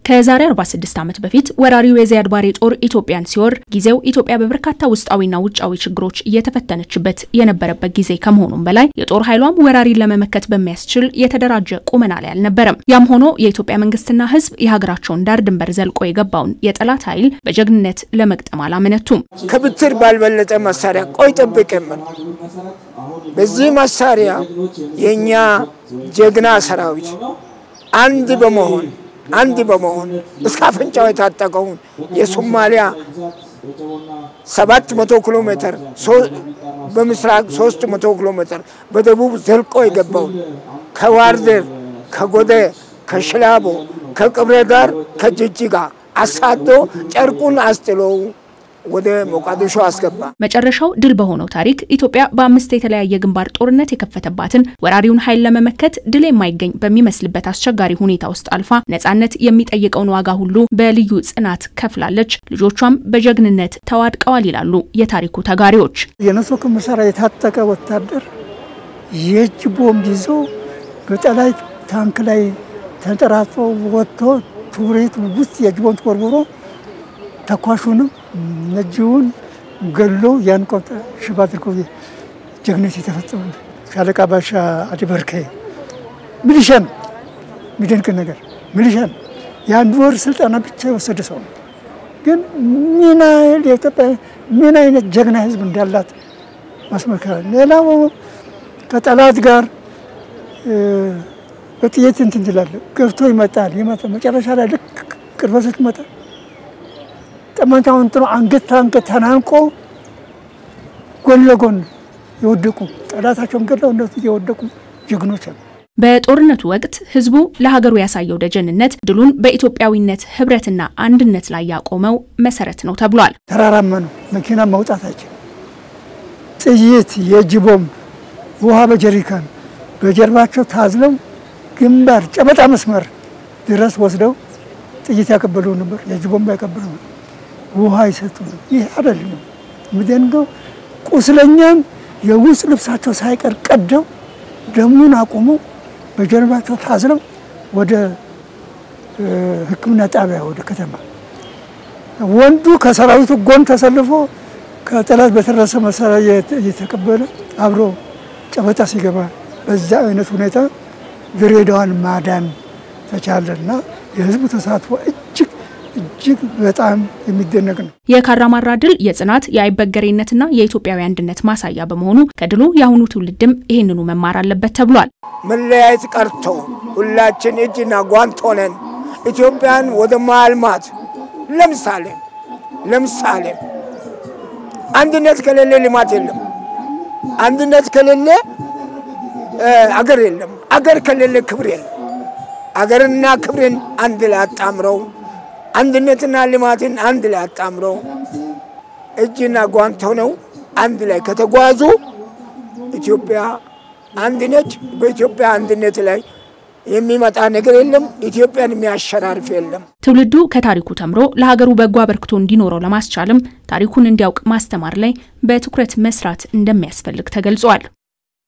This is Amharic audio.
ከዛሬ 46 ዓመት በፊት ወራሪው የዚያድ ባሬ ጦር ኢትዮጵያን ሲወር ጊዜው ኢትዮጵያ በበርካታ ውስጣዊና ውጫዊ ችግሮች እየተፈተነችበት የነበረበት ጊዜ ከመሆኑም በላይ የጦር ኃይሏም ወራሪን ለመመከት በሚያስችል የተደራጀ ቁመና ላይ አልነበረም። ያም ሆኖ የኢትዮጵያ መንግስትና ሕዝብ የሀገራቸውን ዳር ድንበር ዘልቆ የገባውን የጠላት ኃይል በጀግንነት ለመግጠም አላመነቱም። ከብትር ባልበለጠ መሳሪያ ቆይ ጠብቅ የምን በዚህ መሳሪያ የእኛ ጀግና ሰራዊት አንድ በመሆን አንድ በመሆን እስከ አፍንጫው የታጠቀውን የሶማሊያ ሰባት መቶ ኪሎ ሜትር በምስራቅ ሶስት መቶ ኪሎ ሜትር በደቡብ ዘልቆ የገባውን ከዋርዴር፣ ከጎዴ፣ ከሽላቦ፣ ከቅብረ ዳር፣ ከጅጅጋ አሳዶ ጨርቁን አስጥሎው ወደ ሞቃዲሾ አስገባ። መጨረሻው ድል በሆነው ታሪክ ኢትዮጵያ በአምስት የተለያየ ግንባር ጦርነት የከፈተባትን ወራሪውን ኃይል ለመመከት ድል የማይገኝ በሚመስልበት አስቸጋሪ ሁኔታ ውስጥ አልፋ ነጻነት የሚጠይቀውን ዋጋ ሁሉ በልዩ ጽናት ከፍላለች። ልጆቿም በጀግንነት ተዋድቀዋል ይላሉ የታሪኩ ተጋሪዎች። የነሶክ መሳሪያ የታጠቀ ወታደር የእጅ ቦምብ ይዞ በጠላት ታንክ ላይ ተንጠራጥፎ ወጥቶ ቱሬት ውስጥ የእጅ ቦምብ ተወርውሮ ተኳሹንም ነጂውን ገሎ ያን ቆጣ ሽባ አድርጎ ጀግነት የተፈጸመ ሻለቃ ባሻ አዲበርከ ሚሊሻ ነው። የሚደንቅ ነገር ሚሊሻ ነው። የአንድ ወር ስልጠና ብቻ የወሰደ ሰው ነው። ግን ምን ያህል የኢትዮጵያ ምን አይነት ጀግና ሕዝብ እንዳላት ማስመልከት። ሌላው ከጠላት ጋር በጥይት እንትን ትላለህ፣ ገብቶ ይመጣል ይመጣል። መጨረሻ ላይ ልክ ቅርበት ስትመጣ ጠመንጃውን ጥሎ አንገት ታንገት ተናንቆ ጎን ለጎን የወደቁ ጠላታቸውን ገድለው እነሱ የወደቁ ጀግኖች አሉ። በጦርነቱ ወቅት ህዝቡ ለሀገሩ ያሳየው ደጀንነት ድሉን በኢትዮጵያዊነት ህብረትና አንድነት ላይ ያቆመው መሰረት ነው ተብሏል። ተራራማ ነው፣ መኪና መውጣት አይችልም። ጥይት፣ የእጅ ቦምብ፣ ውሃ በጀሪካን በጀርባቸው ታዝለው ግንባር ጨበጣ መስመር ድረስ ወስደው ጥይት ያቀበሉ ነበር፣ የእጅ ቦምብ ያቀበሉ ነበር፣ ውሃ ይሰጡ ነው። ይህ አይደለም የሚደንገው ቁስለኛን የውስጥ ልብሳቸው ሳይቀር ቀደው ደሙን አቁመው በጀርባቸው ታዝለው ወደ ሕክምና ጣቢያ ወደ ከተማ ወንዱ ከሰራዊቱ ጎን ተሰልፎ ከጠላት በተረሰ መሳሪያ እየተቀበለ አብሮ ጨበጣ ሲገባ በዛ አይነት ሁኔታ ድሬዳዋን ማዳን ተቻለና የህዝቡ ተሳትፎ እጅግ እጅግ በጣም የሚደነቅ ነው። የካራማራ ድል የጽናት የአይበገሬነትና የኢትዮጵያዊ አንድነት ማሳያ በመሆኑ ከድሉ የአሁኑ ትውልድም ይህንኑ መማር አለበት ተብሏል። መለያየት ቀርቶ ሁላችን እጅና ጓንት ሆነን ኢትዮጵያን ወደ ማልማት ለምሳሌ ለምሳሌ አንድነት ከሌለ ልማት የለም። አንድነት ከሌለ አገር የለም። አገር ከሌለ ክብር የለም። አገርና ክብርን አንድ ላይ አጣምረው አንድነትና ልማትን አንድ ላይ አጣምረው እጅና ጓንት ሆነው አንድ ላይ ከተጓዙ ኢትዮጵያ አንድ ነች። በኢትዮጵያ አንድነት ላይ የሚመጣ ነገር የለም። ኢትዮጵያን የሚያሸራርፍ የለም። ትውልዱ ከታሪኩ ተምሮ ለሀገሩ በጎ አበርክቶ እንዲኖረው ለማስቻልም ታሪኩን እንዲያውቅ ማስተማር ላይ በትኩረት መስራት እንደሚያስፈልግ ተገልጿል።